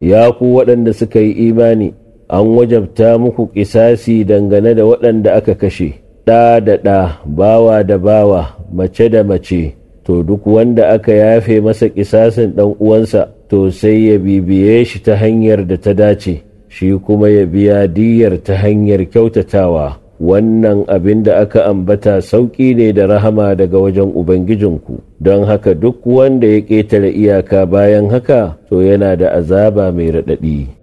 ya ku waɗanda suka yi imani an wajabta muku ƙisasi dangane da waɗanda aka kashe ɗa da ɗa bawa da bawa mace da mace to duk wanda aka yafe masa ƙisasin ɗan uwansa to sai ya bibiye shi ta hanyar da ta dace shi kuma ya biya diyyar ta hanyar kyautatawa wannan abin da aka ambata sauƙi ne da rahama daga wajen Ubangijinku, don haka duk wanda ya ƙetare iyaka bayan haka to yana da azaba mai raɗaɗi.